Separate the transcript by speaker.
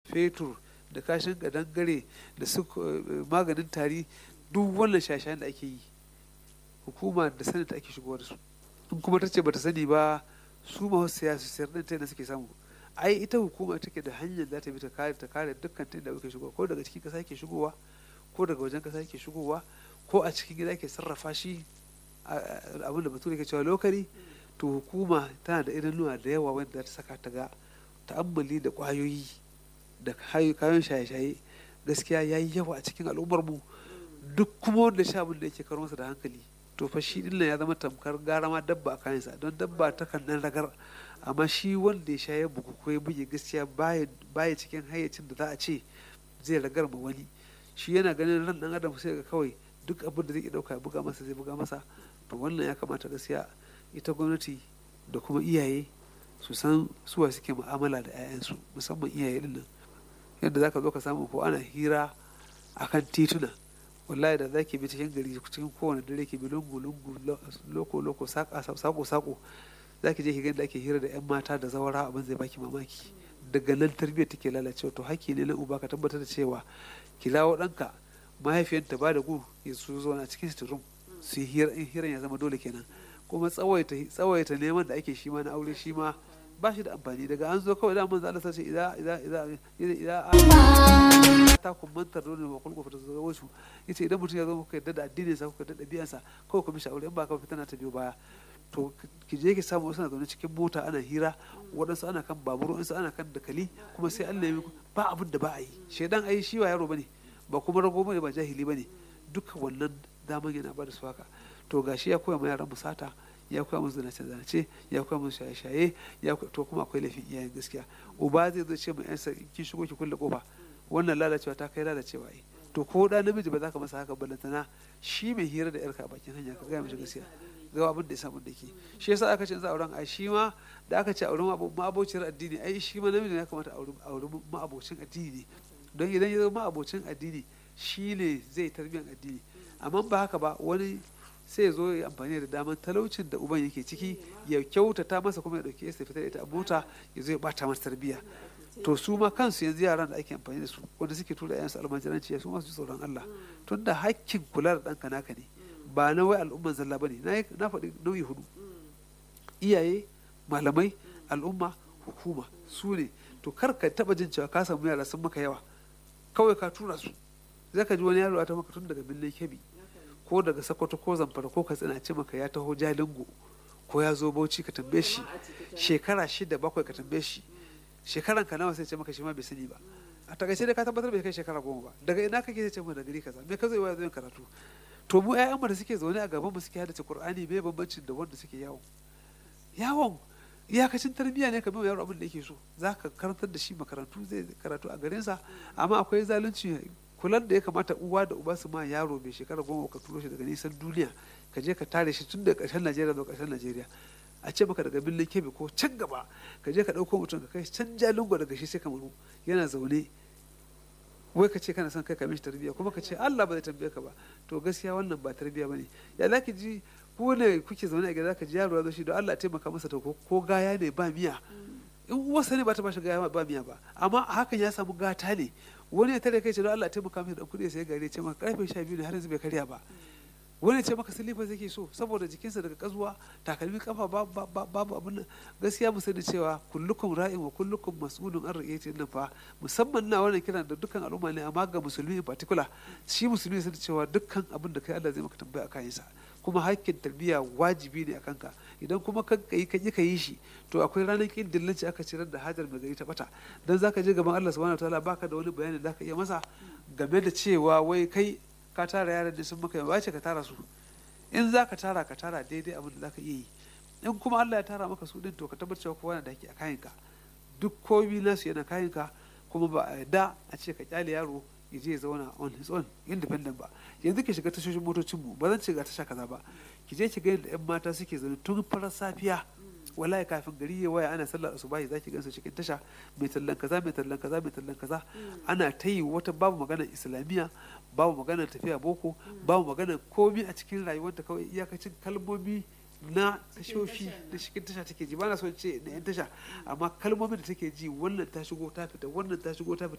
Speaker 1: fetur da kashin kadangare da su maganin tari duk wannan shashayen da ake yi hukuma da sanin ta ake shigowa da su in kuma ta ce bata sani ba su ma wasu siyasa sayar ɗin ta suke samu ai ita hukuma take da hanyar za ta bi ta kare ta kare dukkan ta da ake shigowa ko daga cikin kasa ke shigowa ko daga wajen kasa ke shigowa ko a cikin gida ke sarrafa shi abin da bature ke cewa lokari to hukuma tana da idanuwa da yawa wanda za ta saka ta ga ta'ammali da kwayoyi da kayan shaye-shaye gaskiya ya yi yawa a cikin al'ummar mu duk kuma wanda sha abin da yake karo masa da hankali to fa shi din ya zama tamkar gara ma dabba a kayansa don dabba ta kan nan ragar amma shi wanda ya sha ya bugu ko ya buge gaskiya baya cikin hayyacin da za a ce zai ragar ma wani shi yana ganin ran dan adam sai ga kawai duk abin da zai dauka ya buga masa zai buga masa to wannan ya kamata gaskiya ita gwamnati da kuma iyaye su san suwa suke mu'amala da 'ya'yansu musamman iyaye din nan yadda zaka zo ka samu ko ana hira akan tituna wallahi da zaki bi cikin gari cikin kowane dare ki bi lungu lungu loko loko sako sako zaki je ki ga da ake hira da 'yan mata da zawara abin zai baki mamaki daga nan tarbiyyar take lalacewa to haƙƙi ne na uba ka tabbatar da cewa ki lawo ɗanka mahaifiyarta ba da gu ya su zo na cikin sitirum su yi hiran ya zama dole kenan kuma tsawaita neman da ake shi ma na aure shi ma ba shi da amfani daga an zo kawai daman Allah sace idan idan idan idan ta kummantar dole wa kulku fita zuwa wasu yace idan mutum ya zo kuka yadda da addinin sa kuka yadda ɗabi'ansa kawai ku mishi aure in ba ka fita na ta biyo baya to ki je ki samu wasu na zaune cikin mota ana hira waɗansu ana kan babur waɗansu ana kan dakali kuma sai Allah ya ba abin da ba a yi shaidan ai shi wa yaro bane ba kuma rago bane ba jahili bane duka wannan daman yana ba da su haka to gashi ya koya ma yaran musata ya koya musu zanace zanace ya koya musu shaye shaye ya to kuma akwai laifin iyayen gaskiya uba zai zo ce ma yansa kin shigo ki kulle kofa wannan lalacewa ta kai lalacewa ai to ko da namiji ba za ka masa haka ballantana shi mai hira da yarka a bakin hanya ka gaya mishi gaskiya ga abin da ya samu da ke shi yasa aka ce za auren ai shi ma da aka ce auren ma'abocin addini ai shi ma namiji ya kamata auren ma'abocin addini ne don idan ya zama ma'abocin addini shi ne zai tarbiyyar addini amma ba haka ba wani sai ya zo ya amfani da daman talaucin da uban yake ciki ya kyautata masa kuma ya dauke ya fitar da ita a mota ya zo ya bata masa tarbiyya to su ma kansu yanzu yaran da ake amfani da su wanda suke tura yayansu almajiranci su masu tsoron Allah tunda hakkin kula da ɗanka naka ne ba na wai al'umman zalla bane na faɗi nauyi hudu iyaye malamai al'umma hukuma su ne to kar ka taba jin cewa ka samu yara sun maka yawa kawai ka tura su zai ka ji wani yaro ta maka tun daga birnin kebi ko daga sokoto ko zamfara ko katsina ce maka ya taho jalingo ko ya zo bauchi ka tambaye shi shekara shida bakwai ka tambaye shi shekaran ka nawa sai ce maka shi ma bai sani ba a takaice dai ka tabbatar bai kai shekara goma ba daga ina kake sai ce mu da gari kaza me ka zo ya zo yin karatu to mu ƴaƴan da suke zaune a gaban mu suke haddace qur'ani me bambancin da wanda suke yawon yawon iyakacin tarbiyya ne ka bi yaro abin da yake so za ka karantar da shi makarantu zai karatu a garinsa amma akwai zalunci kulan da ya kamata uwa da uba su ma yaro mai shekara goma ka turo shi daga nisan duniya ka je ka tare shi tun daga ƙarshen najeriya zuwa ƙarshen najeriya a ce maka daga birnin kebe ko can gaba ka je ka ɗauko mutum ka kai can jalingo daga shi sai kamaru yana zaune wai ka ce kana son kai ka mishi tarbiyya kuma ka ce Allah ba zai tambaye ka ba to gaskiya wannan ba tarbiyya bane ya za ki ji ku ne kuke zaune a gida ka ji yaro ya zo shi don Allah taimaka masa to ko gaya ne ba miya in uwarsa ne ba ta bashi gaya ba miya ba amma hakan ya samu gata ne wani ya tare kai ce don Allah taimaka masa da kuɗi sai gari ce maka karfe 12 ne har yanzu bai karya ba wani ce maka silifa zai so saboda jikinsa daga kazuwa takalmi kafa babu abin nan gaskiya mu sani cewa kullukum ra'in wa kullukum mas'ulun an ra'iyati nan fa musamman na wannan kiran da dukkan al'umma ne amma ga musulmi in particular shi musulmi sani cewa dukkan abin da kai Allah zai maka tambaya akan sa kuma hakkin tarbiyya wajibi ne akan ka idan kuma ka yi ka ka yi shi to akwai ranar kin dillanci aka cirar da hajar mai gari ta bata dan zaka je gaban Allah subhanahu wataala baka da wani bayani da zaka iya masa game da cewa wai kai ka tara yaran da sun maka yawa ce ka tara su in za ka tara ka tara daidai abin da za ka iya yi in kuma Allah ya tara maka su din to ka tabbatar cewa kowa na da haƙƙi a kayanka duk komi nasu yana kayanka kuma ba a da a ce ka kyale yaro ya je ya zauna on his own independent ba yanzu ki shiga tashoshin motocin mu ba zan ce ga tasha kaza ba ki je ki ga yadda yan mata suke zaune tun farar safiya wallahi kafin gari ya waya ana sallar asubahi zaki gansu cikin tasha mai tallan kaza mai tallan kaza mai tallan kaza ana ta yi wata babu maganar islamiyya babu maganar tafiya boko babu maganar komi a cikin rayuwarta kawai iyakacin kalmomi na tashoshi da cikin tasha take ji bana son ce na yan tasha amma kalmomin da take ji wannan ta shigo ta fita wannan ta shigo ta fita